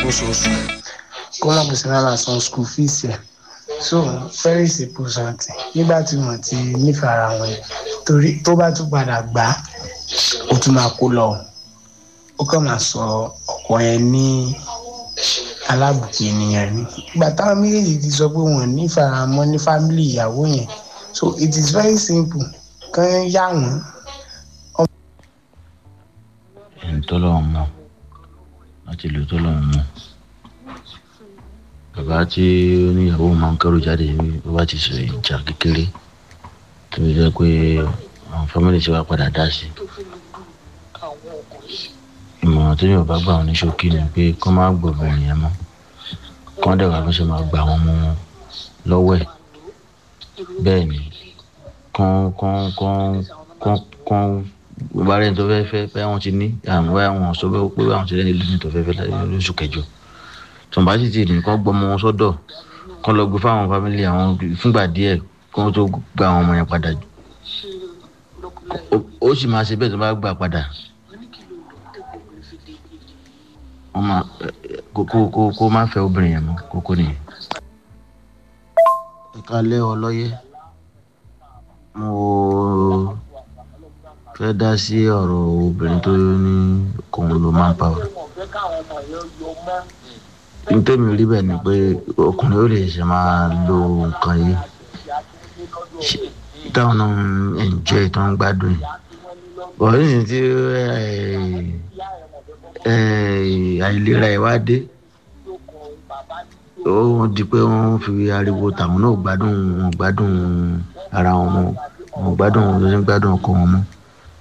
lóṣooṣù kó má kó sí náà san school fees ẹ̀ so very simple something nígbà tí wọ́n ti nífẹ̀ẹ́ ara wọn yẹn torí tó bá tún padà gbà á ó tún máa kó lọ ó kàn máa sọ ọkọ yẹn ní alábùkún ènìyàn ni ìgbà táwọn méjèèjì ti sọ pé wọn nífẹ̀ẹ́ ara wọn ní fámìlì ìyàwó yẹn so it is very simple kàn yá wọn ẹni tó lọ́wọ́ mọ̀ láti lò tó lọ́wọ́ mọ̀ bàbá tí oníyàwó máa ń kẹ́rù jáde bó bá ti sọ ìjà kékeré tó jẹ́ pé àwọn fámìlì tí wàá padà dá sí ìmọ̀ràn tó yóò bá gbà wọn ní ṣókí ni pé kó má gbọ̀bìnrin yẹn mọ́ kó dẹ̀ wá bí ṣe máa gbà wọn mọ́ wọn lọ́wọ́ ẹ̀ bẹ́ẹ̀ ni kán kán kán kán kán bá rẹ̀ tó fẹ́ fẹ́ bẹ́ẹ̀ wọ́n ti ní àwọn bẹ́ẹ̀ wọ́n sọ bẹ́ẹ̀ pé àwọn ti rẹ́ nílùú tó fẹ́ fẹ́ lóṣù kẹjọ tùǹbà sì ti nìkan gbọmọ wọn sọ́dọ̀ kán lọ gbé fáwọn fámìlì àwọn fúngbà díẹ̀ kán tó gba àwọn ọmọ yẹn padà ó sì máa ṣe bẹ́ẹ̀ tó bá gbà padà wọ́n máa kó kó kó má fẹ́ obìnrin yẹn mọ́ kókó nìyẹn. ìkàlẹ́ ọlọ́yẹ mo fẹ́ dá sí ọ̀rọ̀ obìnrin tó ní kòun ló máa ń pa ọ́. nítorí rí bẹ́ẹ̀ ni pé ọkùnrin ó lè ṣe máa lo nǹkan yìí táwọn náà ń enjoy tó ń gbádùn yìí. bọ̀dé sì ti àìlera ẹ̀ wá dé ó di pé wọ́n fi ariwo tàwọn náà gbádùn wọn gbádùn ara wọn wọn gbádùn wọn lóṣù gbádùn ọkọ wọn mọ́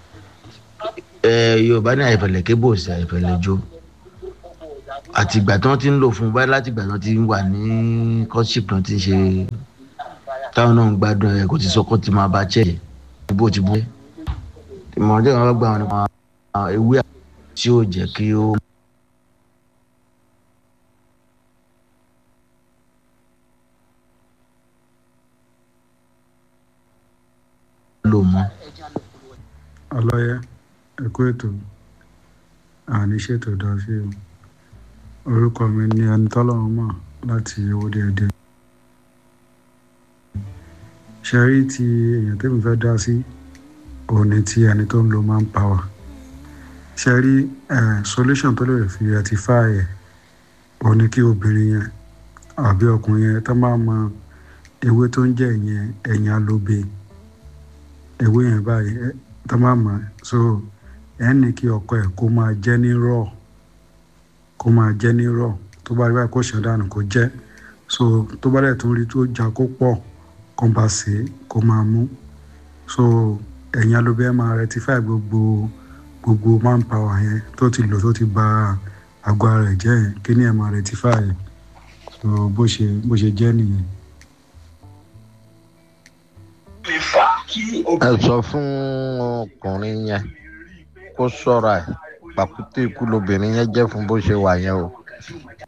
yorùbá ní àìfẹ̀lẹ̀ kébò sí àìfẹ̀lẹ̀ jó àti ìgbà tí wọ́n ti ń lò fún báyìí láti ìgbà tí wọ́n ti wà ní courtship náà ti ṣe táwọn náà ń gbádùn ẹ̀ kò ti sọ kó ti máa bá chẹ́ẹ̀ bó ti bú ìmọ̀ràn tí wọ́n bá gbà wọn nípa ewé tí ó jẹ́ kí ó. lò mọ́. ọlọ́yẹ ẹ̀kú ètò àní ṣètò dá sí o orúkọ mi ní ẹni tọ́lọ́run mọ̀ láti owó déédéé ṣe rí ti èèyàn tẹ́mi fẹ́ dá sí òun ni ti ẹni tó ń lo man power ṣe rí solution tó lè fi rectify ẹ̀ òun ni kí obìnrin yẹn àbí ọkùnrin yẹn tó máa mọ ewé tó ń jẹ́ ìyẹn ẹ̀yìn alóbe ewé yẹn báyìí tó máa mọ̀ so ẹ̀ ní kí ọkọ ẹ̀ kó máa jẹ́ ní raw kó máa jẹ́ ní raw tó bá rí báyìí kó ṣàn dànù kó jẹ́ so tó bá dẹ̀ tún rí tó já kó pọ̀ kó bá ṣe kó máa mú so ẹ̀yìn alóbe ẹ̀ máa rectify gbogbo gbogbo man power yẹn tó ti lò tó ti ba àgọ́ ara ẹ̀ jẹ́ yẹn kí ni ẹ̀ máa rectify ẹ̀ so bó ṣe bó ṣe jẹ́ nìyẹn. ẹ sọ fún ọkùnrin yẹn kó ṣọ́ra ẹ̀ pàkúté ikú lobìnrin yẹn jẹ́ fún bó ṣe wà yẹn o